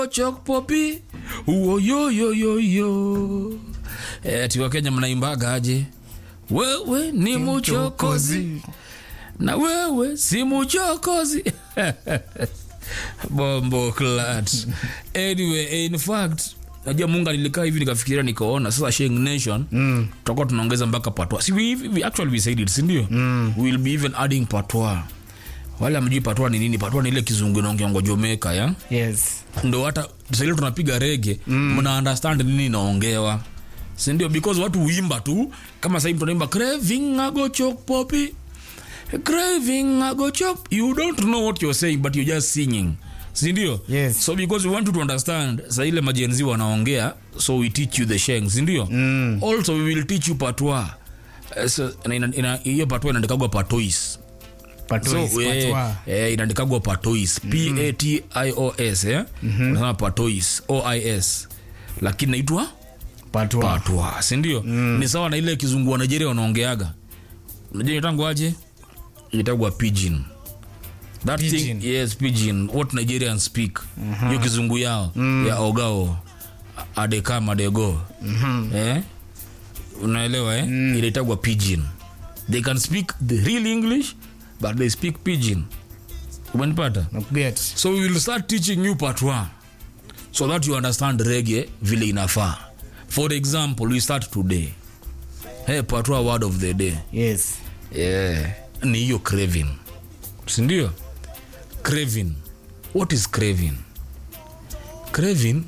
chok popi uo yo yo yo yo eh, ati wakenya mnaimbaga aje wewe ni muchokozi na wewe si muchokozi bombo clat anyway in fact najua munga nilikaa hivi nikafikiria nikaona sasa sheng nation mm. tutakuwa tunaongeza mpaka patwa si we, we actually we said it sindio mm. we will be even adding patwa wale amjui patwa ni nini patwa ni ile kizungu inaongeongwa jomeka ya yes ndo hata saili tunapiga rege mna understand nini inaongewa sindio because watu huimba tu kama sahii mtu anaimba craving agochok popi craving agochok you don't know what you're saying but you're just singing sindio Yes. so because we want you to understand sa ile majenzi wanaongea so we teach you the sheng sindio mm. also we will teach you patwa Eh, so, na ina- ina- hiyo patwa inaandikagwa patois Patois, so, eh, patwa. eh, inaandikagwa patois p-a-t-i-o-s eh? unasema patois ois lakini naitwa Patwa. patwa sindio mm. ni sawa na ile kizungu wa nigeria wanaongeaga najua itangu aje itagwa pidgin that Pidgin. thing yes pidgin what nigerians speak hiyo kizungu yao ya ogao adekam adego eh? unaelewa eh? mm. inaitagwa pidgin they can speak the real english but they speak pidgin umenipata Nakuget. so we will start teaching you part one so that you understand rege vile inafaa for example we start today hey, part one word of the day yes yeah. ni hiyo craving sindio craving what is craving craving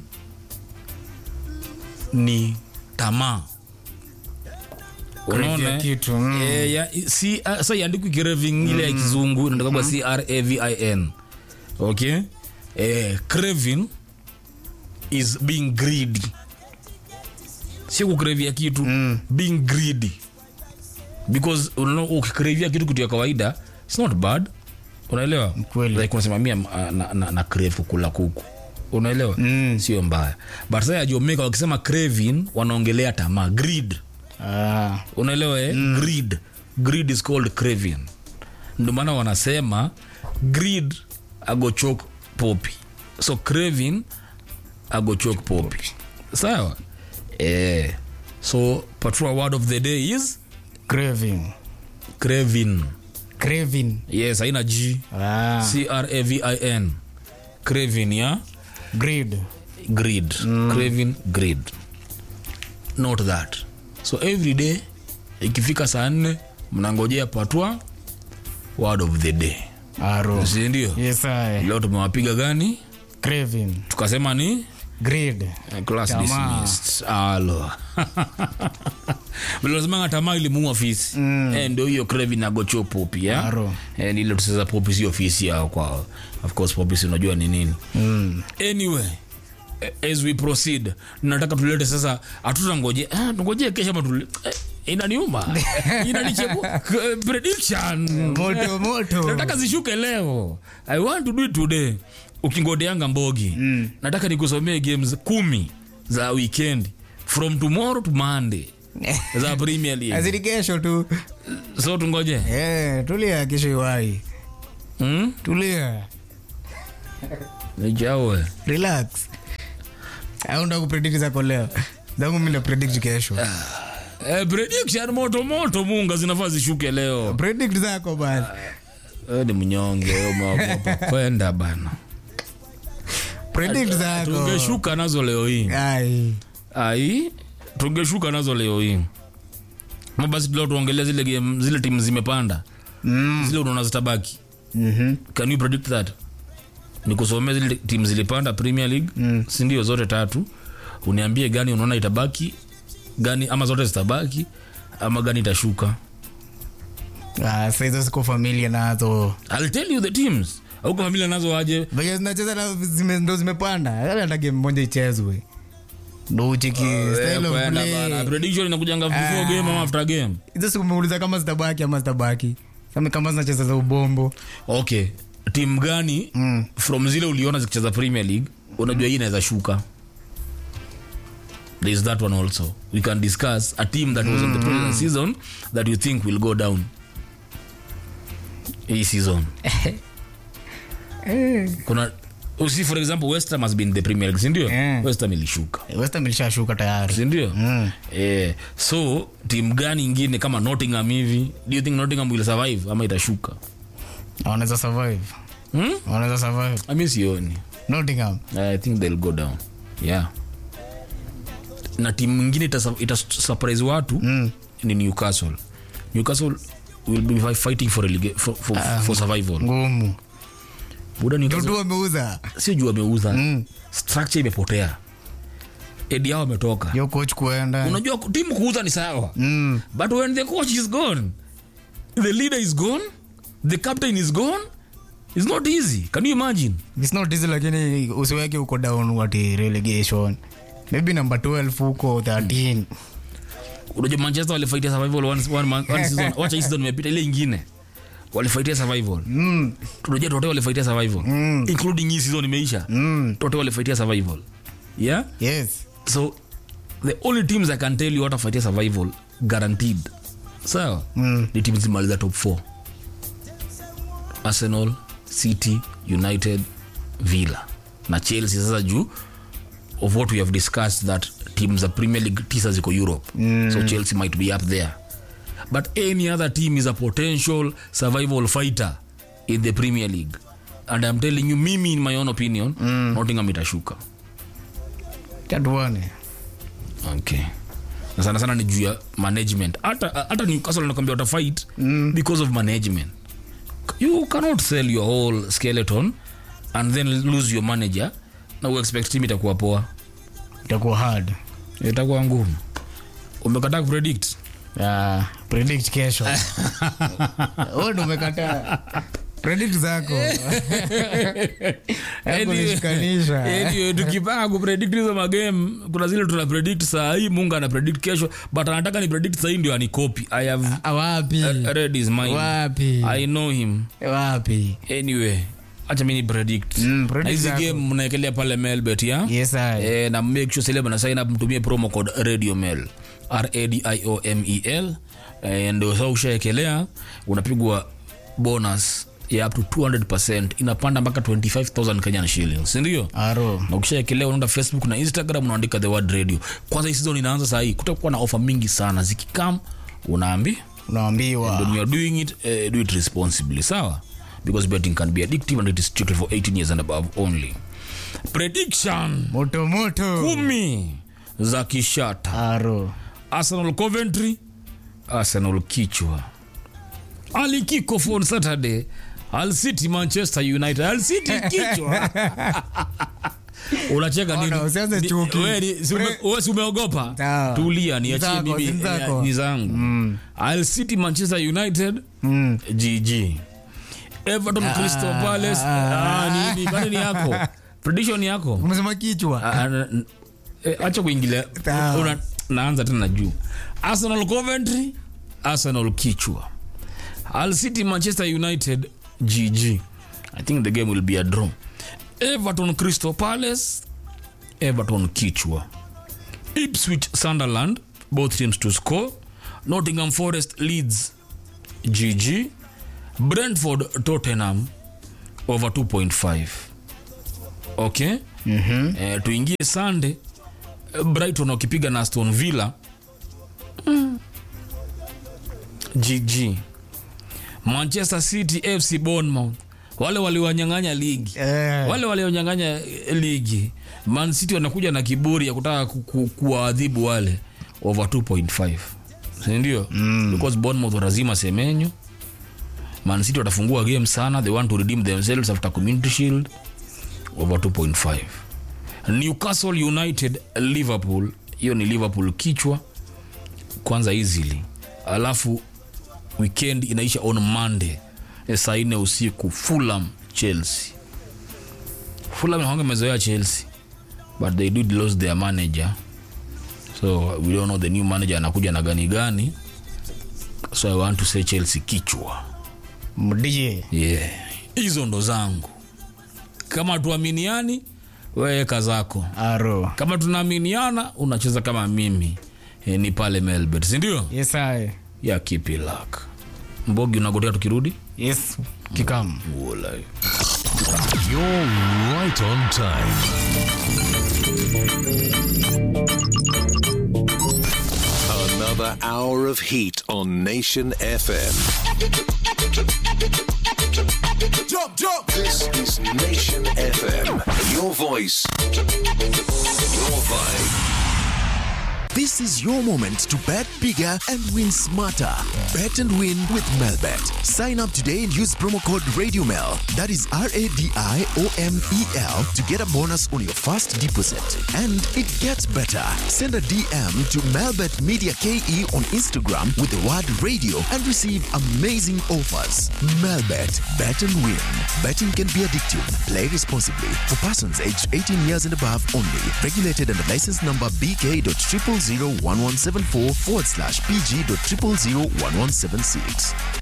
ni tamaa Craving Unaona, ya eh? kitu, mm. Eh, ya- si- ah, sa iandikwi craving ile ya kizungu inatakagwa cravin okay eh, craving is being greedy si kukrevia kitu mm. being greedy because unaona ukikrevia kitu kitu ya kawaida its not bad unaelewa Kweli. like unasema mia na, na, na, na crave kukula kuku unaelewa mm. sio mbaya but sasa ya Jamaica wakisema craving wanaongelea tamaa greed ah. unaelewa eh? mm. greed greed is called craving ndio maana wanasema greed agochok popi so craving agochok popi sawa eh. so patrua word of the day is craving craving craving yes haina g ah. cravin craving ya greed greed craving greed not that so every day ikifika saa nne mnangojea patwa word of the day aro sindio yes I. leo tumewapiga gani craving tukasema ni greed eh, class Tamaa. dismissed alo vilazimanga tamaa ilimuua fisi mm. eh, ndio hiyo krevi nagocho popi ya Aro. eh, nile tuseza popi sio fisi yao kwao of course popi si unajua ni nini mm. anyway eh, as we proceed nataka tulete sasa hatutangoje ah, tungojee kesho ama tule eh, inaniuma inanicheku k- prediction moto moto nataka zishuke leo i want to do it today ukingodeanga mbogi mm. nataka nikusomee games kumi za weekend from tomorrow to monday za premier league azidi kesho tu so tungoje eh, tulia kesho iwai hmm? tulia nijawe relax au ndo kupredict zako leo zangu mi predict kesho eh, prediction moto moto munga zinafaa zishuke leo predict zako bana Eh, ni mnyonge wewe umeogopa kwenda bana predict zako tungeshuka nazo leo hii ai ai tungeshuka nazo leo hii Ma basi leo tuongelea zile game zile timu zimepanda mm. zile unaona zitabaki mm-hmm. can you predict that nikusomea zile timu zilipanda premier league mm. sindio zote tatu uniambie gani unaona itabaki gani ama zote zitabaki ama gani itashuka ah, saizo siko familia nazo I'll tell you the teams auko familia nazo aje venye zinacheza na zime, ndo zimepanda hata game moja ichezwe ndo ucheki style of Kwenda play. bana. prediction inakujanga before game ama after game hizo siku umeuliza kama zitabaki ama zitabaki sami kama zinacheza za ubombo okay timu gani mm. from zile uliona zikicheza premier league unajua hii inaweza shuka there is that one also we can discuss a team that was in the previous season that you think will go down hii season kuna usi for example west ham has been the premier league sindio Yeah. west ham ilishuka West Ham ilishashuka tayari sindio Mm. eh, so timu gani ingine kama nottingham hivi do you think nottingham will survive ama itashuka wanaweza survive hmm? wanaweza survive ami sioni Nottingham i think they'll go down yeah na timu ingine ita, ita surprise watu mm. ni newcastle newcastle will be fi- fighting for, relega- for, for, for survival ngumu buda newcastle dudu wameuza sio juu ameuza Mm. structure imepotea edi yao ametoka yo coach kuenda unajua timu kuuza ni sawa mm. but when the coach is gone the leader is gone the captain is gone it's not easy can you imagine It's not easy lakini usiweke huko down wati relegation maybe number 12 huko 13 unajua manchester walifaitia survival one, one, man- one season wacha hii season imepita ile ingine walifaitia survival mm. tunajua tote walifaitia survival Mm. including hii season imeisha Mm. tote walifaitia survival yeah yes so the only teams i can tell you watafaitia survival guaranteed sawa Mm. ni timu zimaliza top 4 arsenal city united villa na chelsea sasa juu of what we have discussed that teams za premier league tisa ziko europe mm. so chelsea might be up there but any other team is a potential survival fighter in the premier league and i'm telling you mimi in my own opinion mm. nottingham itashuka tatuone okay na sana sana ni juu ya management hata hata newcastle nakwambia watafight mm. because of management you cannot sell your whole skeleton and then lose your manager na uexpect team itakuwa poa itakuwa hard itakuwa ngumu umekataa kupredict uh, predict kesho wewe ndo umekataa predict zako Hapo unashikanisha. Anyway, tukipanga kupredict hizo magame kuna zile tuna predict saa hii mungu ana predict kesho but anataka ni predict sahii ndio anikopi i have Ah, wapi read his mind wapi i know him wapi anyway acha mini predict Mm, predict na hizi zako. game mnaekelea pale melbet ya yes I. eh, na make sure celeb na sign up mtumie promo code radio mail radiomel eh, ndio sasa ushaekelea unapigwa bonus ya up to 200 inapanda mpaka 25000 kenyan shillings sindio aro na ukishaekelea unaenda facebook na instagram unaandika the word radio kwanza hii season inaanza sahii kutakuwa na ofa mingi sana zikikam unaambi unaambiwa when you are doing it uh, do it responsibly sawa because betting can be addictive and it is strictly for 18 years and above only prediction moto moto kumi za kishata aro arsenal coventry arsenal kichwa ali kickoff on saturday al city manchester united al city kichwa unacheka nini? Ona, usianze Ni- chuki. wewe ni- si ume- wewe si umeogopa Sawa. tulia niachie Zako, mimi si zako. eh, ni zangu al city manchester united mm. gg everton crystal palace ah, nini kwani ni yako prediction yako umesema kichwa Ah, ah, n- eh, acha kuingilia Sawa. Una- naanza tena juu arsenal coventry arsenal kichwa al city manchester united gg i think the game will be a draw everton crystal palace everton kichwa ipswich sunderland both teams to score nottingham forest leads gg brentford tottenham over 2.5 okay Mhm. eh, tuingie sunday eh, brighton wakipiga na aston villa gg manchester city fc bournemouth wale waliwanyang'anya ligi Eh. wale walionyang'anya eh, ligi man city wanakuja na kiburi ya kutaka ku- ku- kuwaadhibu wale over 2.5 sindio mm. because bournemouth watazima semenyo man city watafungua game sana they want to redeem themselves after community shield over 2.5 newcastle united liverpool hiyo ni liverpool kichwa kwanza easily alafu weekend inaisha on monday eh, saa nne usiku fulham chelsea fulham hawanga mezoea chelsea but they did lose their manager so we don't know the new manager anakuja na gani gani so i want to say chelsea kichwa mdie yeah hizo ndo zangu kama tuaminiani weweka zako aro kama tunaaminiana unacheza kama mimi e, ni pale melbet sindio yes I. ya kipilak mbogi unagotea tukirudi yes kikam Ulai. You're right on time. Another hour of heat on Nation FM. Jump, jump. This is Nation FM. Your voice, your vibe. This is your moment to bet bigger and win smarter. Bet and win with Melbet. Sign up today and use promo code RadioMel. That is R A D I O M E L to get a bonus on your first deposit. And it gets better. Send a DM to Melbet Media KE on Instagram with the word radio and receive amazing offers. Melbet. Bet and win. Betting can be addictive. Play responsibly. For persons aged 18 years and above only. Regulated under license number BK.0001174 forward slash PG.0001176.